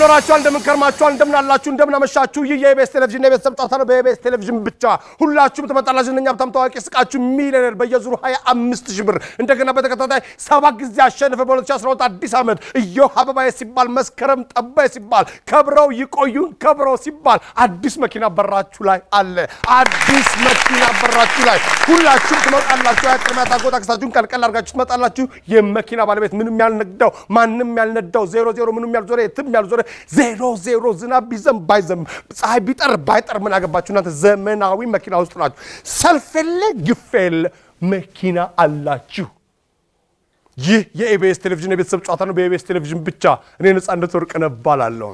ኖራችኋል? እንደምን ከርማችኋል? እንደምን አላችሁ? እንደምን አመሻችሁ? ይህ የኢቢኤስ ቴሌቪዥን የቤተሰብ ጨዋታ ነው። በኢቢኤስ ቴሌቪዥን ብቻ ሁላችሁም ትመጣላችሁ። ዝነኛ ሀብታም፣ ታዋቂ፣ ስቃችሁ ሚሊዮነር በየዙሩ 25 ሺህ ብር እንደገና በተከታታይ ሰባት ጊዜ አሸንፈ በ2012 አዲስ ዓመት እዮህ አበባዬ ሲባል መስከረም ጠባይ ሲባል ከብረው ይቆዩን ከብረው ሲባል አዲስ መኪና በራችሁ ላይ አለ። አዲስ መኪና በራችሁ ላይ ሁላችሁም ትመጣላችሁ። ያቅርሚያ ታጎት አክስታችሁን ቀልቀል አድርጋችሁ ትመጣላችሁ። የመኪና ባለቤት ምንም ያልነዳው ማንም ያልነዳው ዜሮ ዜሮ ምንም ያልዞረ የትም ያልዞረ ዜሮ ዜሮ ዝናብ ቢዘንብ ባይዘንብ ፀሐይ ቢጠር ባይጠር ምን አገባችሁ እናንተ ዘመናዊ መኪና ውስጥ ናችሁ። ሰልፍ የለ ግፍ የለ መኪና አላችሁ። ይህ የኢቢኤስ ቴሌቪዥን የቤተሰብ ጨዋታ ነው። በኢቢኤስ ቴሌቪዥን ብቻ እኔ ነጻነት ወርቅነህ እባላለሁ።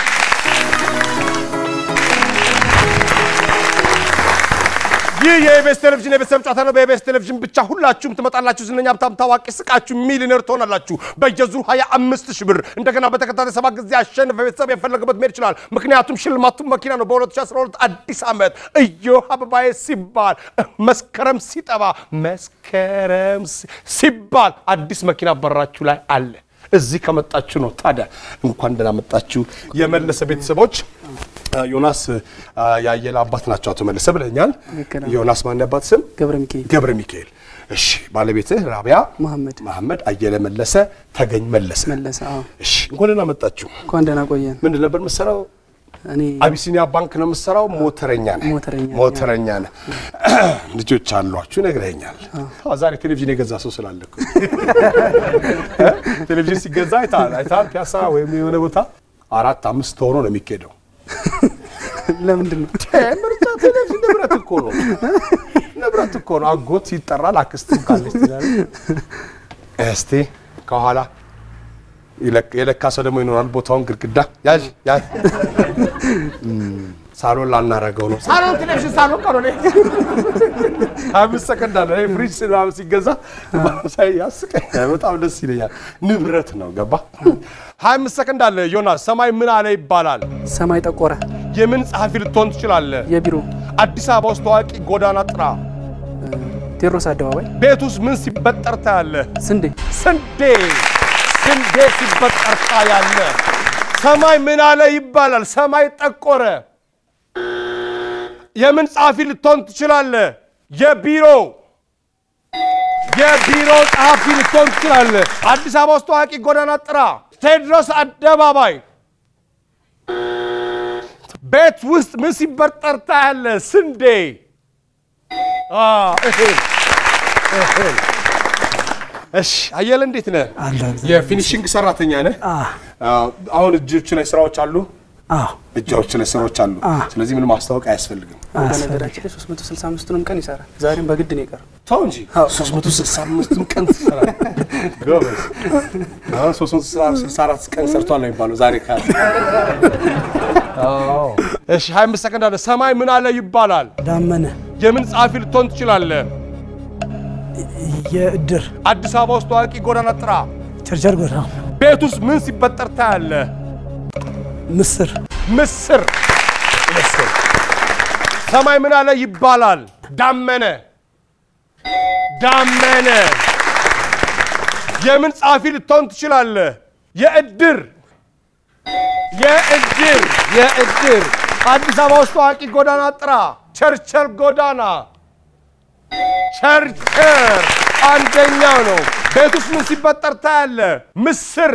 ይህ የኢቢኤስ ቴሌቪዥን የቤተሰብ ጨዋታ ነው። በኢቢኤስ ቴሌቪዥን ብቻ ሁላችሁም ትመጣላችሁ። ዝነኛ ሀብታም፣ ታዋቂ፣ ስቃችሁ ሚሊዮነር ትሆናላችሁ። በየዙሩ 25 ሺህ ብር እንደገና በተከታታይ ሰባት ጊዜ አሸንፈ ቤተሰብ የፈለገበት መሄድ ይችላል። ምክንያቱም ሽልማቱም መኪና ነው። በ2012 አዲስ ዓመት እዮህ አበባዬ ሲባል መስከረም ሲጠባ መስከረም ሲባል አዲስ መኪና በራችሁ ላይ አለ። እዚህ ከመጣችሁ ነው። ታዲያ እንኳን ደህና መጣችሁ የመለሰ ቤተሰቦች። ዮናስ ያየለ አባት ናቸው አቶ መለሰ ብለኛል። ልክ ነው። ዮናስ ማን ያባት ስም? ገብረ ሚካኤል ገብረ ሚካኤል። እሺ ባለቤትህ ራቢያ መሐመድ መሐመድ አየለ መለሰ ተገኝ መለሰ። መለሰ። አዎ እሺ እንኳን ደህና መጣችሁ። እንኳን ደህና ቆየን። ምንድን ነበር የምትሰራው? እኔ አቢሲኒያ ባንክ ነው የምትሰራው። ሞተረኛ ነህ? ሞተረኛ ነኝ። ሞተረኛ ነህ። ልጆች አሏችሁ ነግረኸኛል። አዎ፣ ዛሬ ቴሌቪዥን የገዛ ሰው ስላለ እኮ እ? ቴሌቪዥን ሲገዛ አይተሃል አይተሃል። ፒያሳ ወይም የሆነ ቦታ አራት አምስት ሆኖ ነው የሚኬደው። ለምንድን ነው ምርጫ ቴሌቪዥን ንብረት እኮ ነው፣ ንብረት እኮ ነው። አጎት ይጠራል፣ አክስትም ካለች ትላለች። እስቲ ከኋላ ይለቅ- የለካ ሰው ደግሞ ይኖራል። ቦታውን ግድግዳ ያዥ ያዥ። እም፣ ሳሎን ላናረገው ነው። ሳሎን ቴሌቪዥን ሳሎን ቀሮ አምስት ሰከንድ አለ። ይሄ ፍሪጅ ምናምን ሲገዛ ሳይ ያስቀኛል። በጣም ደስ ይለኛል። ንብረት ነው። ገባ። ሀያ አምስት ሰከንድ አለ። ዮናስ ሰማይ ምን አለ ይባላል? ሰማይ ጠቆረ? የምን ጸሐፊ ልትሆን ትችላለህ? የቢሮ አዲስ አበባ ውስጥ ታዋቂ ጎዳና ጥራ። ቴዎድሮስ አደባባይ ቤት ውስጥ ምን ሲበጠር ታያለህ? ስንዴ ስንዴ ስንዴ ሲበጠር ታያለህ። ሰማይ ምን አለ ይባላል? ሰማይ ጠቆረ። የምን ጸሐፊ ልትሆን ትችላለህ? የቢሮ የቢሮ ጸሐፊ ልትሆን ትችላለህ። አዲስ አበባ ውስጥ ታዋቂ ጎዳና ጥራ። ቴዎድሮስ አደባባይ ቤት ውስጥ ምን ሲበጠር ታያለህ? ስንዴ አዎ፣ እህል እህል። እሺ አየለ እንዴት ነህ? አለ የፊኒሽንግ ሰራተኛ ነህ? አዎ። አሁን እጆች ላይ ስራዎች አሉ፣ አዎ እጆች ላይ ስራዎች አሉ። ስለዚህ ምንም ማስታወቅ አያስፈልግም። በነገራችን ላይ 365ቱንም ቀን ይሰራል። ዛሬም በግድ ነው የቀረው። ተው እንጂ 365 ቀን ትሰራለህ። ጎበዝ። አሁን 364 ቀን ሰርቷል ነው የሚባለው ዛሬ ካለ። አዎ። እሺ 25 ሰከንድ አለ። ሰማይ ምን አለ ይባላል? ዳመነ የምን ጸሐፊ ልትሆን ትችላለህ? የእድር አዲስ አበባ ውስጥ ታዋቂ ጎዳና ጥራ። ቸርቸር ጎዳና ቤት ውስጥ ምን ሲበጠር ታያለህ? ምስር ምስር ምስር። ሰማይ ምን አለ ይባላል? ዳመነ ዳመነ። የምን ጸሐፊ ልትሆን ትችላለህ? የእድር የእድር የእድር። አዲስ አበባ ውስጥ ታዋቂ ጎዳና ጥራ። ቸርቸር ጎዳና ቸርቸር አንደኛው ነው። ቤት ውስጥ ምን ሲበጠር ታያለህ? ምስር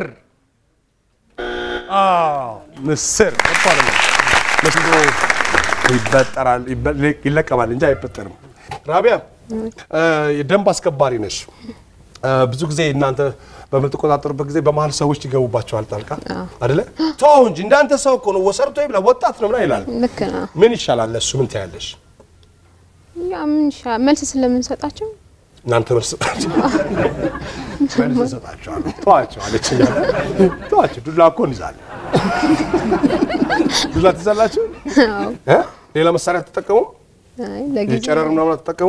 አዎ ምስር እኮ አይደለም። ምስር ይበጠራል ይበ- ይለቀማል እንጂ አይበጠርም። ራቢያ እ፣ የደንብ አስከባሪ ነሽ። እ፣ ብዙ ጊዜ እናንተ በምትቆጣጠሩበት ጊዜ በመሀል ሰዎች ይገቡባቸዋል ጣልቃ አይደለ? ተው እንጂ እንዳንተ ሰው እኮ ነው ወሰርቶ ይብላ ወጣት ነው ምናምን ይላል። ልክ ነው። ምን ይሻላል ለእሱ ምን ትያለሽ? ያ ምን ይሻ- መልስ ስለምንሰጣቸው እናንተ መልስ ሰጣችሁ መልስ እሰጣችኋለሁ። ተዋቸው አለችኝ አለ። ተዋቸው ዱላ እኮ እንይዛለን። ዱላ ትይዛላችሁ? እ? ሌላ መሳሪያ ተጠቀሙ? አይ ለጊዜ የጨረር ምናምን አትጠቀሙ?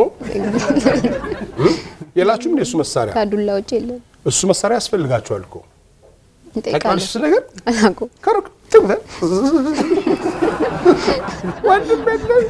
የላችሁም እንደ እሱ መሳሪያ ከዱላ ውጭ የለም። እሱ መሳሪያ ያስፈልጋችኋል እኮ እንጠይቃለን። ታውቂዋለሽ እሱ ነገር አላውቅም። ከሩቅ ትጉተ ወንድም የለም።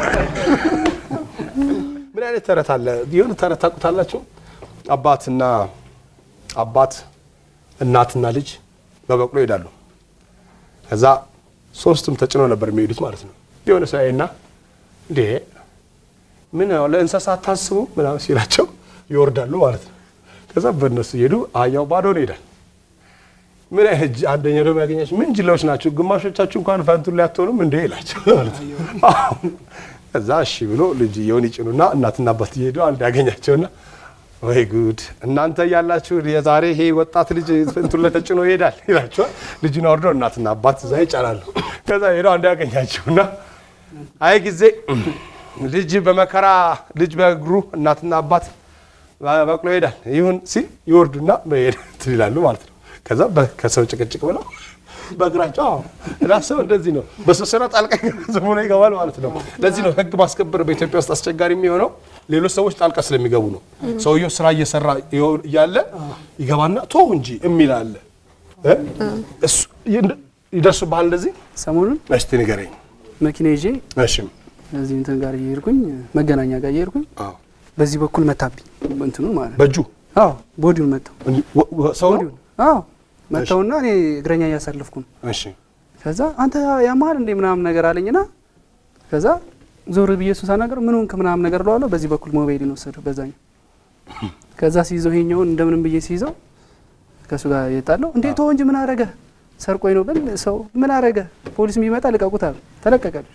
ምን አይነት ተረት አለ? የሆነ ተረት ታውቁታላችሁ? አባትና አባት እናትና ልጅ በበቅሎ ይሄዳሉ። ከዛ ሶስቱም ተጭነው ነበር የሚሄዱት ማለት ነው። የሆነ ሰው ያይና እንዴ ምን ያው ለእንስሳት ታስቡ ምናምን ሲላቸው ይወርዳሉ ማለት ነው። ከዛ በእነሱ እየሄዱ አህያው ባዶን ይሄዳል። ምን አይነት ጅ- አንደኛው ደግሞ ያገኛቸው ምን ጅላዎች ናቸው፣ ግማሾቻችሁ እንኳን ፈንቱን ላይ አትሆኑም እንዴ ይላቸው ማለት ነው። አሁን ከዛ እሺ ብሎ ልጅየውን ይጭኑና እናትና አባት እየሄዱ አንድ ያገኛቸውና ወይ ጉድ እናንተ ያላችሁ የዛሬ ይሄ ወጣት ልጅ እንትን ላይ ተጭኖ ይሄዳል ይላቸዋል። ልጁን አውርደው እናትና አባት እዛ ይጫናሉ። ከዛ ሄደው አንድ ያገኛቸውና አይ ጊዜ ልጅ በመከራ ልጅ በእግሩ እናትና አባት በቅሎ ይሄዳል ይሁን ሲል ይወርዱና መሄድ እንትን ይላሉ ማለት ነው። ከዛ በ- ከሰው ጭቅጭቅ ብለው በእግራቸው አዎ፣ እና ሰው እንደዚህ ነው። በሰው ስራ ጣልቃ ዝም ብሎ ይገባል ማለት ነው። ለዚህ ነው ሕግ ማስከበር በኢትዮጵያ ውስጥ አስቸጋሪ የሚሆነው ሌሎች ሰዎች ጣልቃ ስለሚገቡ ነው። ሰውየው ስራ እየሰራ ይሆን- እያለ ይገባና ቶ እንጂ የሚል አለ እ? እሱ ይንድ- ይደርሱብሃል እንደዚህ ሰሞኑን እስቲ ንገረኝ። መኪና ይዤ እሺ እዚህ እንትን ጋር እየሄድኩኝ መገናኛ ጋር እየሄድኩኝ አዎ። በዚህ በኩል መታብኝ እንትኑን ማለት ነው። በእጁ አዎ ቦዲውን መታው። ወ- ወ- ሰው ነው? አዎ መታውና እኔ እግረኛ እያሳለፍኩ ነው። እሺ ከዛ አንተ ያማል እንዴ ምናምን ነገር አለኝና ከዛ ዞር ብዬ እሱን ሳናገር ምን ሆንክ ምናምን ነገር ለዋለሁ። በዚህ በኩል ሞባይልን ወሰደው በዛኛው። ከዛ ሲይዘው ይሄኛውን እንደምንም ብዬ ሲይዘው ከእሱ ጋር የጣለው እንዴ ተወው እንጂ ምን አረገ ሰርቆኝ ነው ብል ሰው ምን አረገ ፖሊስ ቢመጣ ልቀቁት አለ። ተለቀቀልሽ።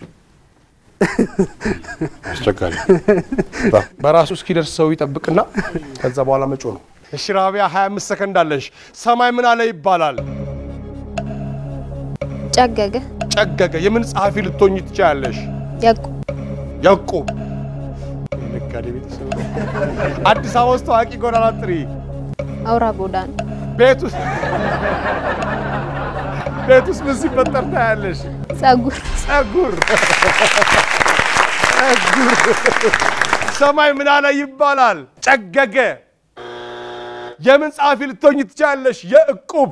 አስቸጋሪ በ- በራሱ እስኪደርስ ሰው ይጠብቅና ከዛ በኋላ መጮ ነው። እሺ ራቢያ 25 ሰከንድ አለሽ። ሰማይ ምን አለ ይባላል? ጨገገ ጨገገ። የምን ጸሐፊ ልትሆኝ ትችያለሽ? ያቁ ያዕቆብ የነጋዴ ቤተሰብ ነው። አዲስ አበባ ውስጥ ታዋቂ ጎዳና ጥሪ። አውራ ጎዳና ቤት ውስጥ ቤት ውስጥ ምን ሲፈጠር ታያለሽ? ጸጉር ጸጉር ጸጉር። ሰማይ ምን አለ ይባላል? ጨገገ። የምን ጸሐፊ ልትሆኝ ትችላለሽ? የዕቁብ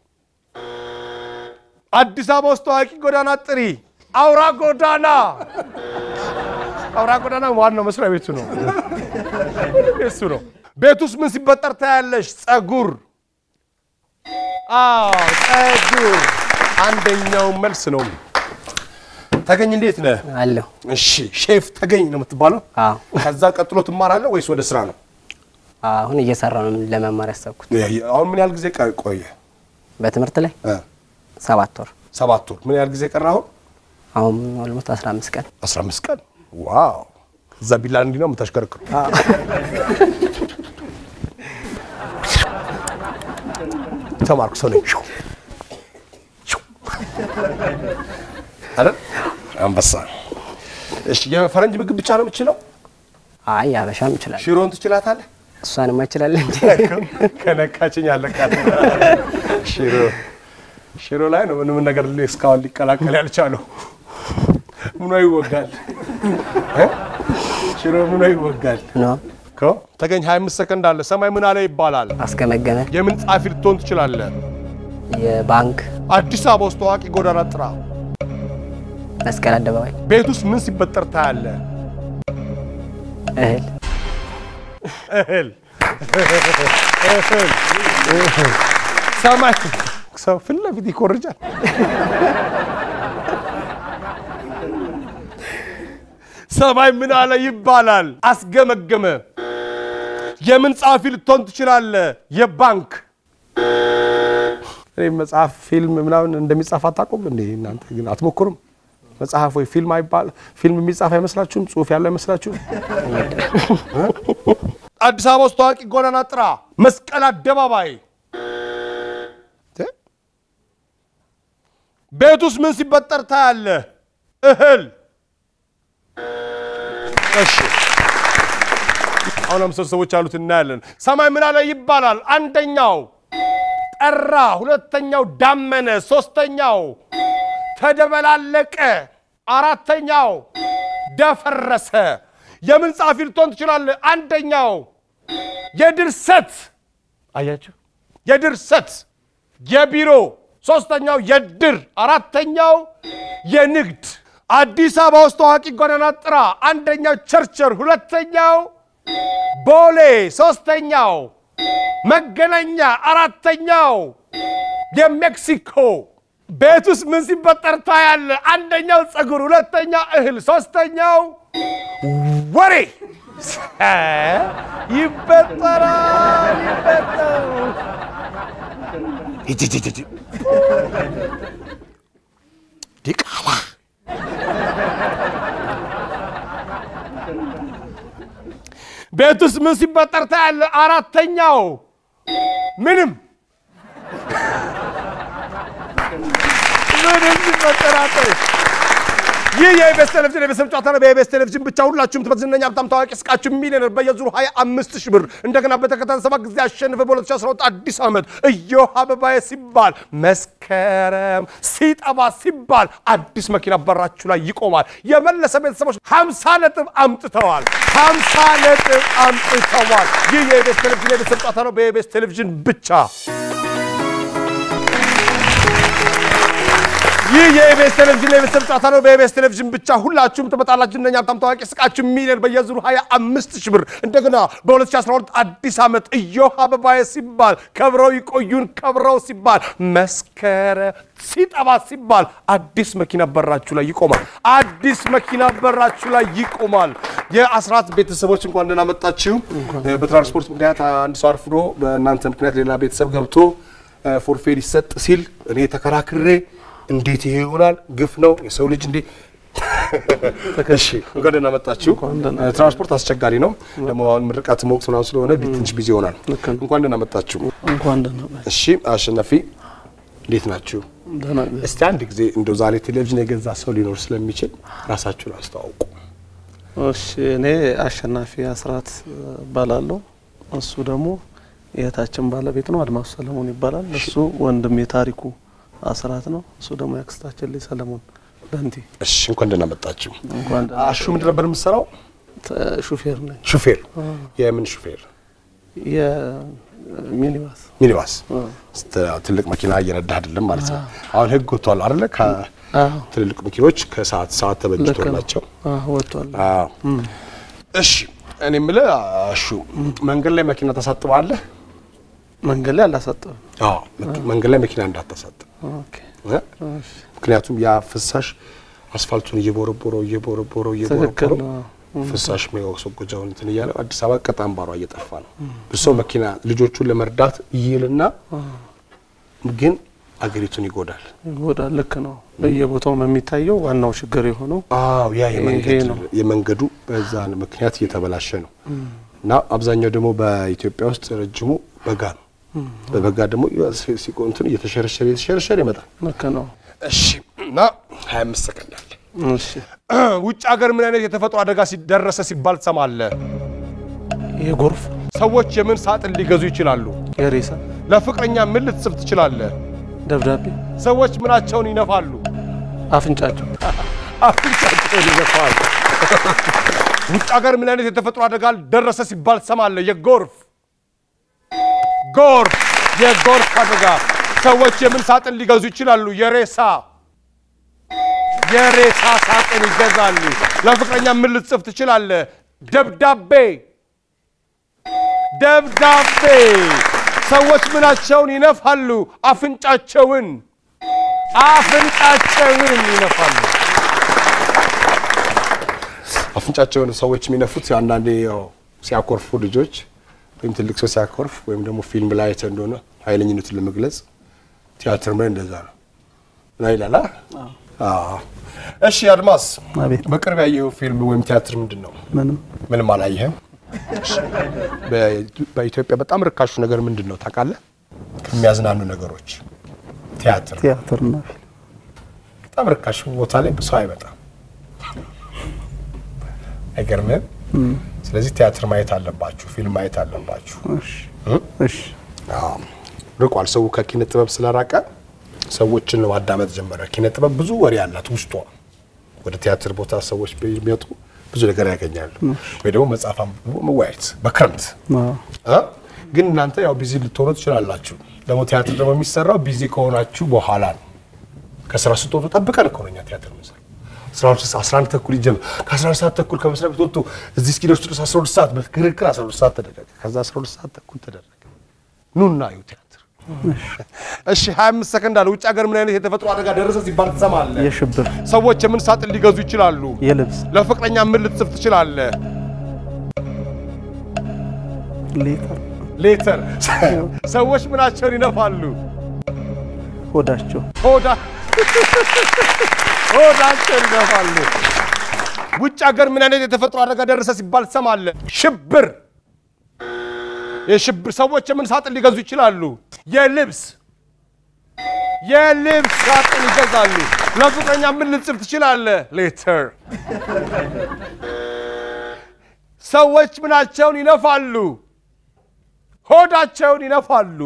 አዲስ አበባ ውስጥ ታዋቂ ጎዳና ጥሪ። አውራ ጎዳና አውራ ጎዳና ዋናው መስሪያ ቤቱ ነው። እሱ ነው። ቤት ውስጥ ምን ሲፈጠር ታያለሽ? ጸጉር። አዎ ጸጉር አንደኛው መልስ ነው። ተገኝ እንዴት ነህ? አለሁ። እሺ ሼፍ ተገኝ ነው የምትባለው። አዎ ከዛ ቀጥሎ ትማራለህ ወይስ ወደ ስራ ነው? አሁን እየሰራ ነው ለመማር ያሰብኩት አሁን ምን ያህል ጊዜ ቀ- ቆየ? በትምህርት ላይ እ ሰባት ወር ሰባት ወር። ምን ያህል ጊዜ ቀረ? አሁን አሁን ኦልሞስት 15 ቀን 15 ቀን። ዋው! እዛ ቢላ እንዲህ ነው የምታሽከረክሩ። ተማርኩ ሰው ነኝ አይደል? አንበሳ። እሺ የፈረንጅ ምግብ ብቻ ነው የምችለው? አይ አበሻም ይችላል ሽሮን ትችላታለህ? እሷንማ ይችላል እንጂ ከነካችኝ አለቃት። ሽሮ ሽሮ ላይ ነው ምንም ነገር ሊ- እስካሁን ሊቀላቀል ያልቻለው። ምኗ ይወጋል? እ? ሽሮ ምኗ ይወጋል? ነው እኮ ተገኝ 25 ሰከንድ አለ። ሰማይ ምን አለ ይባላል? አስገመገመ የምን ጸሐፊ ልትሆን ትችላለህ? የባንክ አዲስ አበባ ውስጥ ታዋቂ ጎዳና ጥራ። መስቀል አደባባይ ቤት ውስጥ ምን ሲፈጠር ታያለህ? እህል እህል እህል እህል። ሰማይ ሰው ፊት ለፊት ይኮርጃል። ሰማይ ምን አለ ይባላል? አስገመገመ። የምን ጸሐፊ ልትሆን ትችላለህ? የባንክ እኔ መጽሐፍ ፊልም ምናምን እንደሚጻፍ አታውቁም እንዴ? እናንተ ግን አትሞክሩም? መጽሐፍ ወይ ፊልም አይባል ፊልም የሚጻፍ አይመስላችሁም? ጽሁፍ ያለው አይመስላችሁም? አዲስ አበባ ውስጥ ታዋቂ ጎዳና ጥራ። መስቀል አደባባይ። ቤት ውስጥ ምን ሲፈጠር ታያለህ? እህል። እሺ አሁን አምስት ሰዎች ያሉት እናያለን። ሰማይ ምን አለ ይባላል? አንደኛው ጠራ፣ ሁለተኛው ዳመነ፣ ሶስተኛው ተደበላለቀ፣ አራተኛው ደፈረሰ። የምን ጸሐፊ ልትሆን ትችላለህ? አንደኛው የድርሰት አያችሁ፣ የድርሰት የቢሮ፣ ሶስተኛው የድር፣ አራተኛው የንግድ። አዲስ አበባ ውስጥ ታዋቂ ጎዳና ጥራ። አንደኛው ቸርቸር፣ ሁለተኛው ቦሌ፣ ሶስተኛው መገናኛ፣ አራተኛው የሜክሲኮ ቤት ውስጥ ምን ሲፈጠር ታያለ? አንደኛው ፀጉር፣ ሁለተኛው እህል፣ ሶስተኛው ወሬ ይፈጠራል። ይፈጠራል። ሂጂ፣ ሂጂ፣ ሂጂ። ዲቃላ ቤት ውስጥ ምን ሲፈጠር ታያለ? አራተኛው ምንም ምንም ሲፈጠር አታይም። ይህ የኢቢኤስ ቴሌቪዥን የቤተሰብ ጨዋታ ነው። በኢቢኤስ ቴሌቪዥን ብቻ ሁላችሁም በዝነኛ ሀብታም፣ ታዋቂ፣ ስቃችሁ ሚሊዮነር በየዙሩ 25 ሺህ ብር እንደገና በተከታታይ ሰባት ጊዜ አሸንፈ በ2012 አዲስ ዓመት እዮሃ አበባዬ ሲባል መስከረም ሲጠባ ሲባል አዲስ መኪና በራችሁ ላይ ይቆማል። የመለሰ ቤተሰቦች 50 ነጥብ አምጥተዋል። 50 ነጥብ አምጥተዋል። ይህ የኢቢኤስ ቴሌቪዥን የቤተሰብ ጨዋታ ነው። በኢቢኤስ ቴሌቪዥን ብቻ ይህ የኢቢኤስ ቴሌቪዥን የቤተሰብ ጨዋታ ነው። በኢቢኤስ ቴሌቪዥን ብቻ ሁላችሁም ትመጣላችሁ። እነኛ በጣም ታዋቂ ስቃችሁ ሚሊዮን በየዙሩ 25 ሺህ ብር እንደገና በ2012 አዲስ ዓመት እዮሃ አበባዬ ሲባል ከብረው ይቆዩን ከብረው ሲባል መስከረም ሲጠባ ሲባል አዲስ መኪና በራችሁ ላይ ይቆማል። አዲስ መኪና በራችሁ ላይ ይቆማል። የአስራት ቤተሰቦች እንኳን ደህና መጣችሁ። በትራንስፖርት ምክንያት አንድ ሰው አርፍዶ በእናንተ ምክንያት ሌላ ቤተሰብ ገብቶ ፎርፌ ሊሰጥ ሲል እኔ ተከራክሬ እንዴት ይሄ ይሆናል? ግፍ ነው የሰው ልጅ እንዴ! እሺ እንኳን ደህና መጣችሁ። ትራንስፖርት አስቸጋሪ ነው ደግሞ አሁን ምርቃት ወቅት ምናምን ስለሆነ ትንሽ ቢዚ ይሆናል። እንኳን ደህና መጣችሁ። እንኳን ደህና መጣህ። እሺ አሸናፊ እንዴት ናችሁ? ደህና እስቲ አንድ ጊዜ እንደው ዛሬ ቴሌቪዥን የገዛ ሰው ሊኖር ስለሚችል ራሳችሁን አስተዋውቁ። እሺ እኔ አሸናፊ አስራት እባላለሁ። እሱ ደግሞ የእህታችን ባለቤት ነው፣ አድማሱ ሰለሞን ይባላል። እሱ ወንድም የታሪኩ አስራት ነው። እሱ ደግሞ ያክስታችን ልጅ ሰለሞን በንቲ። እሺ እንኳን ደህና መጣችሁ። እንኳን ደህና አሹ ምንድን ነበር የምትሰራው? ተ- ሹፌር ነኝ። ሹፌር። የምን ሹፌር? የሚኒባስ ሚኒባስ። ት- ትልቅ መኪና እየነዳህ አይደለም ማለት ነው። አሁን ህግ ወጥቷል አይደለ? ከትልልቅ መኪኖች ከሰዓት ሰዓት ልክ ነው። ተበጅቶላቸው አዎ፣ ወጥቷል። አዎ። እሺ እኔ የምልህ አሹ መንገድ ላይ መኪና ታሳጥባለህ? መንገድ ላይ አላሳጠብም። አዎ መኪ- መንገድ ላይ መኪና እንዳታሳጥብ ኦኬ። እ? ምክንያቱም ያ ፍሳሽ አስፋልቱን እየቦረቦረው እየቦረቦረው ትክክል እየቦረቦረው ነው። ፍሳሽ የሚያስወግጀውን እንትን እያለ አዲስ አበባ ቀጣም ባሯ እየጠፋ ነው። ብዙ ሰው መኪና ልጆቹን ለመርዳት ይይልና ግን አገሪቱን ይጎዳል። ይጎዳል። ልክ ነው። በየቦታውም የሚታየው ዋናው ችግር የሆነው አዎ ያ የመንገድ ነው። የመንገዱ በዛ ምክንያት እየተበላሸ ነው እና አብዛኛው ደግሞ በኢትዮጵያ ውስጥ ረጅሙ በጋ ነው። በበጋ ደግሞ ሲ- ሲቆ- እንትን እየተሸረሸረ እየተሸረሸረ ይመጣል። ልክ ነው። እሺ እና 25 ሰከንድ አለ። እሺ ውጭ ሀገር ምን አይነት የተፈጥሮ አደጋ ሲደረሰ ሲባል ትሰማለህ? የጎርፍ ሰዎች የምን ሳጥን ሊገዙ ይችላሉ? የሬሳ ለፍቅረኛ ምን ልትጽፍ ትችላለህ? ደብዳቤ ሰዎች ምናቸውን ይነፋሉ? አፍንጫቸው አፍንጫቸውን ይነፋሉ። ውጭ ሀገር ምን አይነት የተፈጥሮ አደጋ ደረሰ ሲባል ትሰማለህ? የጎርፍ ጎርፍ የጎርፍ አደጋ። ሰዎች የምን ሳጥን ሊገዙ ይችላሉ? የሬሳ የሬሳ ሳጥን ይገዛሉ። ለፍቅረኛ ምን ልትጽፍ ትችላለህ? ደብዳቤ ደብዳቤ። ሰዎች ምናቸውን ይነፋሉ? አፍንጫቸውን አፍንጫቸውን ይነፋሉ። አፍንጫቸውን ሰዎች የሚነፉት አንዳንዴ ያው ሲያኮርፉ ልጆች ወይም ትልቅ ሰው ሲያኮርፍ ወይም ደግሞ ፊልም ላይ አይተህ እንደሆነ ኃይለኝነቱን ለመግለጽ ቲያትር ላይ እንደዛ ነው እና ይላል። አ? አዎ። እሺ አድማስ፣ አቤት። በቅርብ ያየኸው ፊልም ወይም ቲያትር ምንድን ነው? ምንም ምንም አላየህም? እሺ። በ- በኢትዮጵያ በጣም ርካሹ ነገር ምንድን ነው ታውቃለህ? ከሚያዝናኑ ነገሮች ቲያትር ነው። ቲያትርና ፊልም በጣም ርካሽ ቦታ ላይ ሰው አይመጣም። አይገርምህም? ስለዚህ ቲያትር ማየት አለባችሁ፣ ፊልም ማየት አለባችሁ። እሺ እሺ አዎ። ርቋል። ሰው ከኪነ ጥበብ ስለራቀ ሰዎችን ማዳመጥ ጀመረ። ኪነ ጥበብ ብዙ ወሬ ያላት ውስጧ። ወደ ቲያትር ቦታ ሰዎች ቢመጡ ብዙ ነገር ያገኛሉ። ወይ ደግሞ መጽሐፍ አንብቦ መወያየት በክረምት አዎ እ? ግን እናንተ ያው ቢዚ ልትሆኑ ትችላላችሁ። ደግሞ ቲያትር ደግሞ የሚሰራው ቢዚ ከሆናችሁ በኋላ ነው። ከስራ ስትወጡ ጠብቀን እኮ ነው እኛ ቲያትር የምንሰራው። አስራ ሁለት ሰዓት አስራ አንድ ተኩል ይጀምር ከአስራ አንድ ሰዓት ተኩል ከመስሪያ ቤት ወጥቶ እዚህ እስኪደርሱ ድረስ አስራ ሁለት ሰዓት በክርክር አስራ ሁለት ሰዓት ተደረገ። ከዛ አስራ ሁለት ሰዓት ተኩል ተደረገ። ኑና እዩ ቲያትር እሺ 25 ሰከንድ አለ። ውጭ ሀገር ምን አይነት የተፈጥሮ አደጋ ደረሰ ሲባል ትሰማለህ? የሽብር ሰዎች የምን ሳጥን ሊገዙ ይችላሉ? የልብስ ለፍቅረኛ ምን ልትጽፍ ትችላለህ? ሌተር ሌተር። ሰዎች ምናቸውን ይነፋሉ? ሆዳቸው ሆዳ ሆዳቸውን ይነፋሉ። ውጭ ሀገር ምን አይነት የተፈጥሮ አደጋ ደረሰ ሲባል ትሰማለህ? ሽብር። የሽብር ሰዎች የምን ሳጥን ሊገዙ ይችላሉ? የልብስ የልብስ ሳጥን ይገዛሉ። ለፍቅረኛ ምን ልጽፍ ትችላለህ? ሌተር። ሰዎች ምናቸውን ይነፋሉ? ሆዳቸውን ይነፋሉ።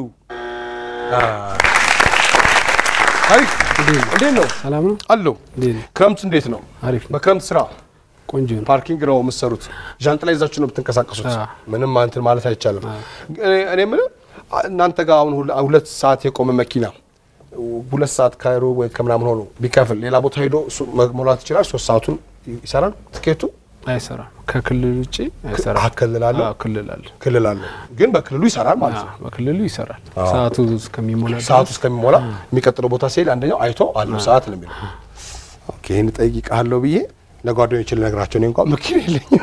ታሪክ እንዴት ነው? ሰላም ነው። አለው እንዴት ነው? ክረምት እንዴት ነው? አሪፍ ነው። በክረምት ስራ ቆንጆ ነው። ፓርኪንግ ነው የምትሰሩት። ዣንጥላ ይዛችሁ ነው የምትንቀሳቀሱት። አዎ። ምንም እንትን ማለት አይቻልም። እኔ- እኔ የምልህ እናንተ ጋር አሁን ሁለ- ሁለት ሰዓት የቆመ መኪና ሁለት ሰዓት ካይሮ ወይ ከምናምን ሆኖ ቢከፍል ሌላ ቦታ ሄዶ እሱ መሞላት ይችላል። ሶስት ሰዓቱን ይሰራል። ትኬቱ አይሰራም። ከክልል ውጭ አይሰራም። አዎ፣ ክልል አለው? አዎ፣ ክልል አለ። ክልል አለው፣ ግን በክልሉ ይሰራል ማለት ነው። አዎ፣ በክልሉ ይሰራል። ሰዓቱ እስከሚሞላ ድረስ ሰዓቱ እስከሚሞላ የሚቀጥለው ቦታ ሲሄድ አንደኛው አይቶ አለው ሰዓት ነው የሚለው። ኦኬ ይህን እጠይቅሃለሁ ብዬ ለጓደኞች ልነግራቸው እኔ እንኳን መኪና የለኝም።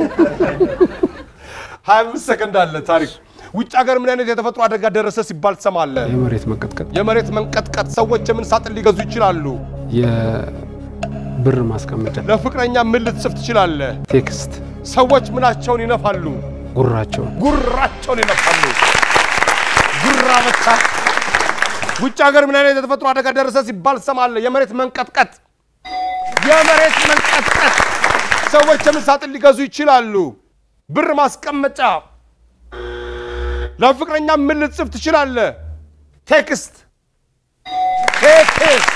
ሀያ አምስት ሰከንድ አለ ታሪክ። ውጭ ሀገር ምን አይነት የተፈጥሮ አደጋ ደረሰ ሲባል ትሰማለህ? የመሬት መንቀጥቀጥ፣ የመሬት መንቀጥቀጥ። ሰዎች የምን ሳጥን ሊገዙ ይችላሉ? የብር ማስቀመጫ፣ ለፍቅረኛ ምን ልትጽፍ ትችላለህ? ቴክስት፣ ሰዎች ምናቸውን ይነፋሉ? ጉራቸውን፣ ጉራቸውን ይነፋሉ። ጉራ ብቻ። ውጭ ሀገር ምን አይነት የተፈጥሮ አደጋ ደረሰ ሲባል ትሰማለህ? የመሬት መንቀጥቀጥ። የመሬት መንቀጥቀጥ። ሰዎች የምን ሳጥን ሊገዙ ይችላሉ? ብር ማስቀመጫ። ለፍቅረኛ ምን ልትጽፍ ትችላለህ? ቴክስት ቴክስት።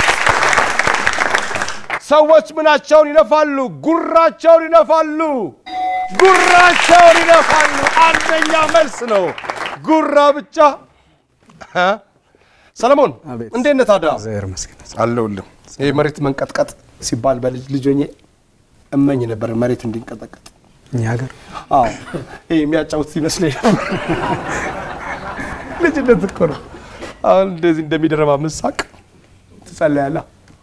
ሰዎች ምናቸውን ይነፋሉ? ጉራቸውን ይነፋሉ። ጉራቸውን ይነፋሉ። አንደኛ መልስ ነው። ጉራ ብቻ። እ? ሰለሞን አቤት። እንዴት ነህ ታዲያ? እግዚአብሔር ይመስገን። አለሁልህ። ይህ መሬት መንቀጥቀጥ ሲባል በልጅ ልጅ ሆኜ እመኝ ነበር መሬት እንዲንቀጠቀጥ። እኛ ሀገር አዎ ይህ የሚያጫውት ይመስለኝ ነበር። ልጅነት እኮ ነው። አሁን እንደዚህ እንደሚደረባ ምሳቅ ትጸለያለህ።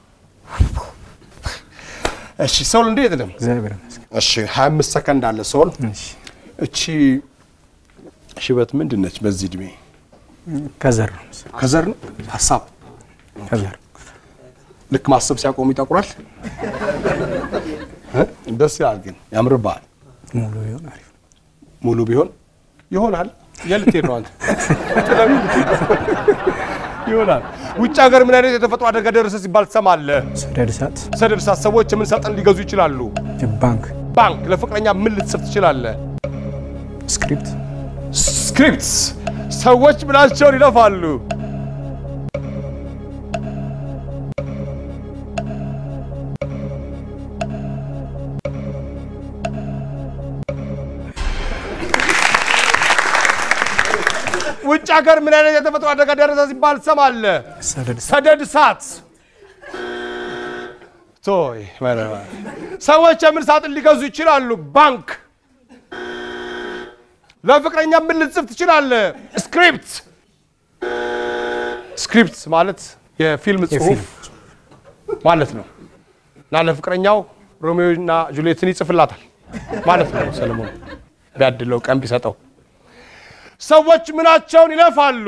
እሺ ሰውል እንዴት ነው? እግዚአብሔር ይመስገን። እሺ 25 ሰከንድ አለ ሰውል። እሺ እቺ ሽበት ምንድን ነች? በዚህ እድሜ ከዘር ነው መሰለኝ። ከዘር ነው ሀሳብ ከዘር ልክ ማሰብ ሲያቆሙ ይጠቁራል። እ? ደስ ይላል ግን ያምርብሃል። ሙሉ ቢሆን አሪፍ ነው። ሙሉ ቢሆን ይሆናል። የልትሄድ ነው አንተ ጥለህ ልትሄድ ነው። ይሆናል። ውጭ ሀገር ምን አይነት የተፈጥሮ አደጋ ደረሰ ሲባል ትሰማለህ? ሰደድ እሳት፣ ሰደድ እሳት። ሰዎች የምን ሳጥን ሊገዙ ይችላሉ? ባንክ፣ ባንክ። ለፍቅረኛ ምን ልትጽፍ ትችላለህ? ስክሪፕት፣ ስክሪፕት። ሰዎች ምናቸውን ይለፋሉ? ውጭ ሀገር ምን አይነት የተፈጥሮ አደጋ ደረሰ ሲባል ትሰማለህ? ሰደድ እሳት፣ ሰደድ እሳት። ቶይ መረባ። ሰዎች የምን ሳጥን ሊገዙ ይችላሉ? ባንክ። ለፍቅረኛ ምን ልጽፍ ትችላለህ? ስክሪፕት። ስክሪፕት ማለት የፊልም ጽሁፍ ማለት ነው እና ለፍቅረኛው ሮሜዮ እና ጁሊየትን ይጽፍላታል ማለት ነው። ሰለሞን ቢያድለው ቀን ቢሰጠው ሰዎች ምናቸውን ይለፋሉ?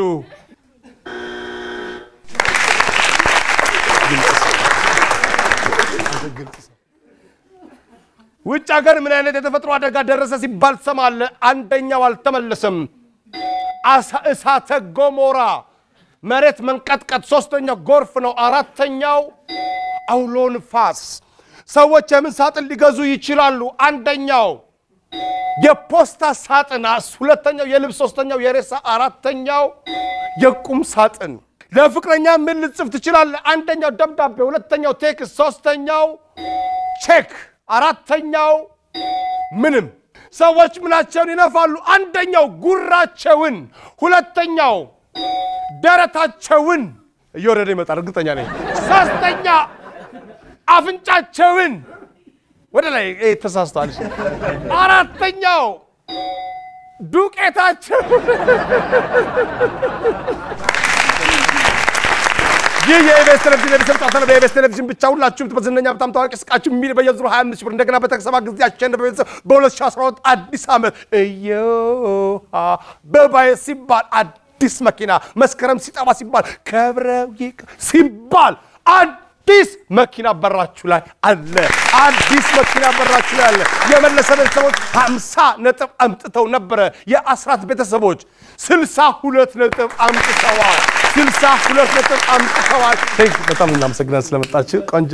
ውጭ ሀገር ምን አይነት የተፈጥሮ አደጋ ደረሰ ሲባል ትሰማለህ? አንደኛው አልተመለሰም። አሳ- እሳተ ገሞራ፣ መሬት መንቀጥቀጥ፣ ሶስተኛው ጎርፍ ነው። አራተኛው አውሎ ንፋስ። ሰዎች የምን ሳጥን ሊገዙ ይችላሉ? አንደኛው የፖስታ ሳጥን፣ አስ- ሁለተኛው የልብስ፣ ሶስተኛው የሬሳ፣ አራተኛው የቁም ሳጥን። ለፍቅረኛ ምን ልጽፍ ትችላለህ? አንደኛው ደብዳቤ፣ ሁለተኛው ቴክስት፣ ሶስተኛው ቼክ፣ አራተኛው ምንም። ሰዎች ምናቸውን ይነፋሉ? አንደኛው ጉራቸውን፣ ሁለተኛው ደረታቸውን እየወረደ ይመጣል፣ እርግጠኛ ነኝ። ሶስተኛ አፍንጫቸውን ወደ ላይ ይሄ ተሳስቷል። አራተኛው ዱቄታቸው ይህ የኢቢኤስ ቴሌቪዥን የቤተሰብ ጨዋታ ነው። በኢቢኤስ ቴሌቪዥን ብቻ ሁላችሁም በዝነኛ በጣም ታዋቂ ስቃችሁ የሚል በየዙሩ 25 ሺህ ብር እንደገና በተሰባ ጊዜ አሸነፈ ቤተሰብ በ2012 አዲስ ዓመት እዮሃ በባዬ ሲባል አዲስ መኪና መስከረም ሲጠባ ሲባል ከብረው ይቅ ሲባል አዲስ መኪና በራችሁ ላይ አለ። አዲስ መኪና በራችሁ ላይ አለ። የመለሰ ቤተሰቦች 50 ነጥብ አምጥተው ነበረ። የአስራት ቤተሰቦች 62 ነጥብ አምጥተዋል። 62 ነጥብ አምጥተዋል። ቴንክ በጣም እናመሰግናለን ስለመጣችሁ ቆንጆ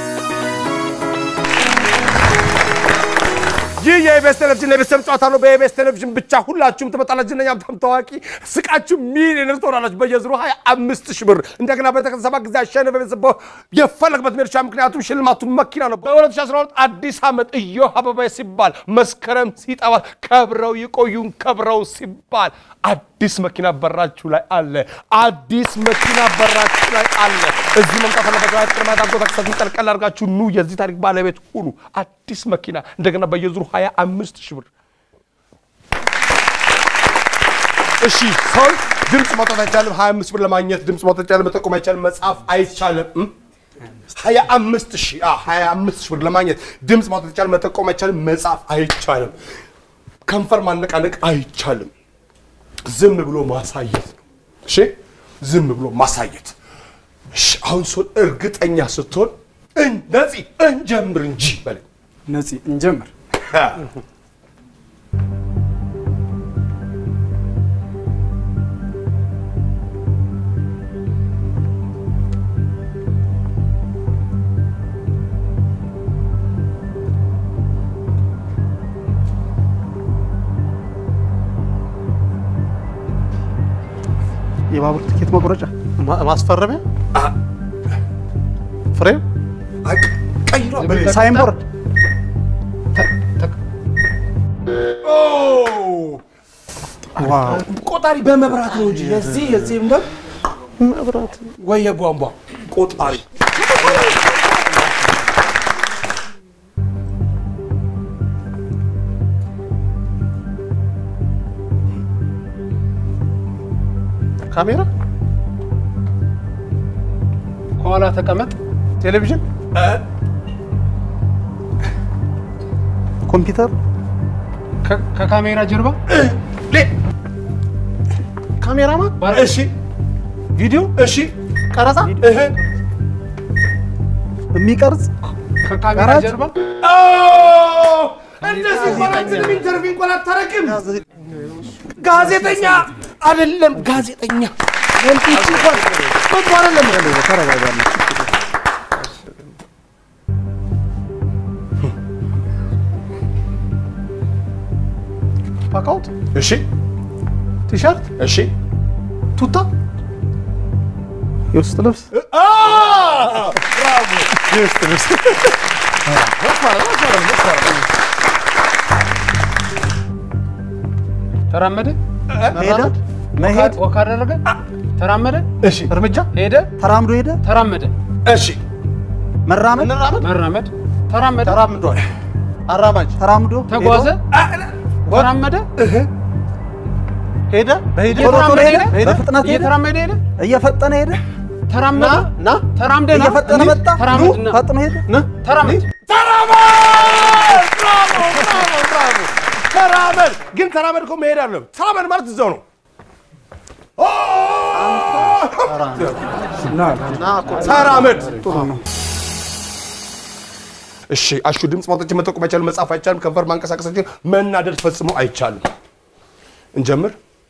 ይህ የኢቢኤስ ቴሌቪዥን የቤተሰብ ጨዋታ ነው። በኢቢኤስ ቴሌቪዥን ብቻ ሁላችሁም ትመጣላችሁ። ዝነኛ በጣም ታዋቂ ስቃችሁ ሚሊዮነር ትሆናላችሁ። በየዙሩ 25 ሺህ ብር እንደገና በተሰባ ጊዜ አሸነፈ ቤተሰብ የፈለግበት ሜርሻ ምክንያቱም ሽልማቱ መኪና ነው። በ2012 አዲስ ዓመት እዮሃ አበባዬ ሲባል መስከረም ሲጠባ ከብረው ይቆዩን ከብረው ሲባል አዲስ መኪና በራችሁ ላይ አለ። አዲስ መኪና በራችሁ ላይ አለ። እዚህ መምጣት አለበት። ቅድሚያ ዳጎ ተክሰትን ቀልቀል አድርጋችሁ ኑ የዚህ ታሪክ ባለቤት ሁኑ። አዲስ መኪና እንደገና በየዙሩ 25 ሺህ ብር እሺ ሰው ድምፅ ማውጣት አይቻልም። 25 ብር ለማግኘት ድምፅ ማውጣት አይቻልም። መጠቆም አይቻልም። መጻፍ አይቻልም። እም? 25 ሺህ አዎ፣ 25 ሺህ ብር ለማግኘት ድምፅ ማውጣት አይቻልም። መጠቆም አይቻልም። መጻፍ አይቻልም። ከንፈር ማነቃነቅ አይቻልም። ዝም ብሎ ማሳየት ነው። እሺ ዝም ብሎ ማሳየት። እሺ አሁን ሰው እርግጠኛ ስትሆን ነፂ እንጀምር እንጂ በለኝ። ነፂ እንጀምር። የባቡር ትኬት መቁረጫ ማስፈረሚያ ፍሬም ቀይሯ በሌላ ሳይንቦርድ ቆጣሪ በመብራት ነው እንጂ የዚህ የዚህ እንደ መብራት ወይ የቧንቧ ቆጣሪ ካሜራ ከኋላ ተቀመጥ። ቴሌቪዥን ኮምፒውተር ከ- ከካሜራ ጀርባ ካሜራማን እሺ ቪዲዮ እሺ ቀረጻ እህ የሚቀርጽ ከካሜራ ጋራጅ? ጀርባ ኦ እንደዚህ እንኳን አትልም። ኢንተርቪው እንኳን አታረግም። ጋዜጠኛ አይደለም ጋዜጠኛ ወንፊት እንኳን እኮ አይደለም ተረጋጋለ ፓካውት እሺ ቲሸርት እሺ ቱታ የውስጥ ልብስ አ ብራቮ የውስጥ ልብስ ተራመደ፣ ሄደ መሄድ ወክ አደረገ፣ ተራመደ፣ እሺ እርምጃ ሄደ፣ ተራምዶ ሄደ ተራመደ፣ እሺ መራመድ መራመድ፣ ተራመደ፣ ተራምዷል አራማጅ ተራምዶ ተጓዘ፣ ተራመደ፣ ሄደ በሄደ ቶሎ ቶሎ እየተራመደ ሄደ ሄደ፣ በፍጥነት ሄደ እየተራመደ ሄደ፣ እየፈጠነ ሄደ ተራመደ፣ ና ተራምደ ና፣ እየፈጠነ መጣ ተራመድ ና፣ ፈጥኖ ሄደ ተራመድ፣ ተራመድ ብራቮ ብራቮ ብራቮ ተራመድ ግን ተራመድ እኮ መሄድ አለ ተራመድ ማለት እዛው ነው ኦ! ተራመድ እሺ አሹ ድምፅ ማውጣት መጠቆም አይቻልም መጻፍ አይቻልም ከንፈር ማንቀሳቀስ አይቻልም መናደድ ፈጽሞ አይቻልም እንጀምር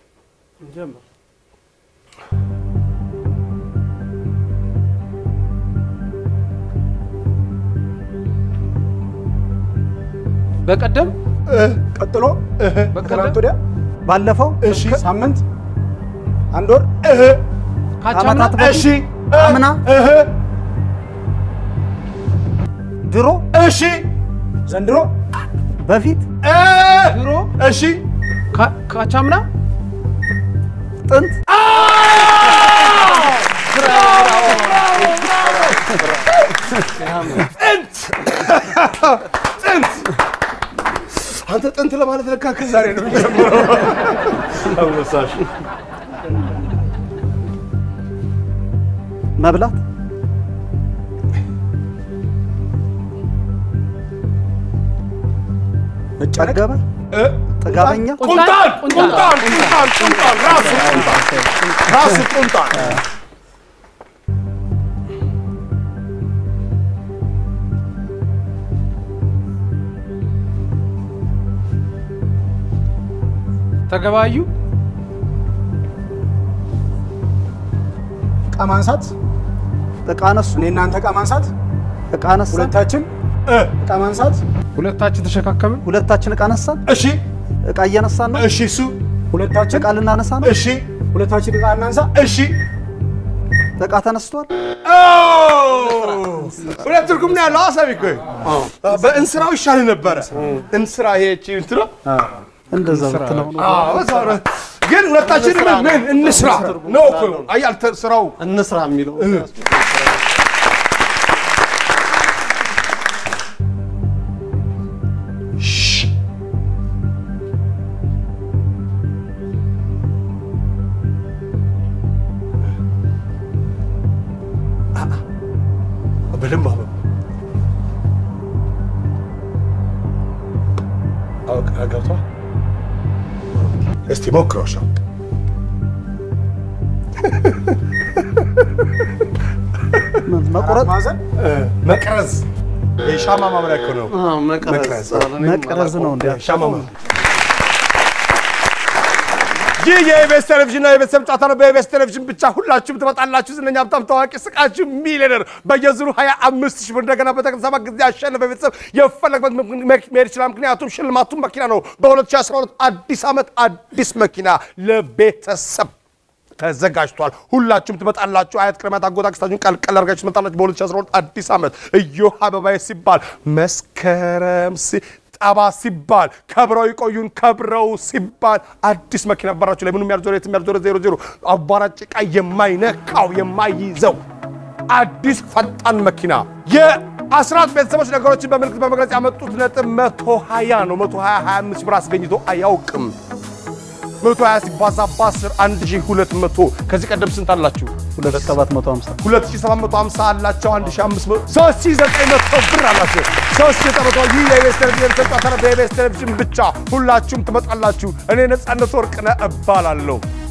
በቀደም ቀጥሎ በቀደም ከትናንት ወዲያ ባለፈው እሺ ሳምንት አንድ ወር ካቻምና ዓመታት በፊት እሺ አምና እህ ድሮ እሺ ዘንድሮ በፊት እ ድሮ እሺ ካ- ካቻምና ጥንት ጥንት ጥንት አንተ ጥንት ለማለት ለካ ከዛሬ ነው የሚጀምረው። አወሳሽ መብላት መጨነቅ ጠገበ እ? ጥጋበኛ ቁንጣን ቁንጣን ቁንጣን ቁንጣን ራሱ ቁንጣን ራሱ ቁንጣን ተገባዩ እቃ ማንሳት እቃ ነሱ እኔ እናንተ እቃ ማንሳት እቃ ነሳን ሁለታችን እ? እቃ ማንሳት ሁለታችን ተሸካከምን። ሁለታችን እቃ ነሳን እሺ እቃ እየነሳን ነው እሺ እሱ ሁለታችን እቃ ልናነሳ ነው እሺ ሁለታችን እቃ እናንሳ እሺ እቃ ተነስቷል ኦ! ሁለት ትርጉም ነው ያለው አሳቢ እኮ በእንስራው ይሻል ነበረ እንስራ ይሄ እቺ እንትና እንደዛ ብትለው ነው አዎ በዛው ነው። ግን ሁለታችን ምን ምን እንስራ ነው እኮ አያል ስራው እንስራ የሚለው በደንብ አበባ አውቅ ገብቷል። እስቲ ሞክረው ሻ ምን መቁረጥ ማዘን መቅረዝ የሻማ ማምሪያ እኮ ነው። መቅረዝ መቅረዝ ነው እንዴ ሻማ ማምሪያ ይህ የኢቢኤስ ቴሌቪዥን ነው። የቤተሰብ ጨዋታ ነው። በኢቢኤስ ቴሌቪዥን ብቻ ሁላችሁም ትመጣላችሁ። ዝነኛ፣ ሀብታም፣ ታዋቂ፣ ስቃችሁ ሚሊዮነር በየዙሩ 25 ሺህ ብር እንደገና በተከታታይ ሰባት ጊዜ ያሸነፈ ቤተሰብ የፈለግበት መሄድ ይችላል። ምክንያቱም ሽልማቱም መኪና ነው። በ2012 አዲስ ዓመት አዲስ መኪና ለቤተሰብ ተዘጋጅቷል። ሁላችሁም ትመጣላችሁ። አያት ቅድሚያት አጎት አክስታችሁን ቀልቀል አድርጋችሁ ትመጣላችሁ። በ2012 አዲስ ዓመት እዮሃ አበባዬ ሲባል መስከረም ሲ ጠባ ሲባል ከብረው ይቆዩን ከብረው ሲባል አዲስ መኪና በራችሁ ላይ ምንም ያልዞረ የትም ያልዞረ ዜሮ ዜሮ አቧራ ጭቃ የማይነካው የማይይዘው አዲስ ፈጣን መኪና የአስራት ቤተሰቦች ነገሮችን በምልክት በመግለጽ ያመጡት ነጥብ መቶ ሀያ ነው። መቶ ሀያ ሀያ አምስት ብር አስገኝቶ አያውቅም። መቶ ሀያ ሲባዛ በአስር አንድ ሺህ ሁለት መቶ ከዚህ ቀደም ስንት አላችሁ? 2750 2750 አላቸው። 1500 3900 ብር አላቸው። 3900 ይህ የኢቢኤስ ቴሌቪዥን ተጫዋታ በኢቢኤስ ቴሌቪዥን ብቻ ሁላችሁም ትመጣላችሁ። እኔ ነጻነት ወርቅነህ እባላለሁ።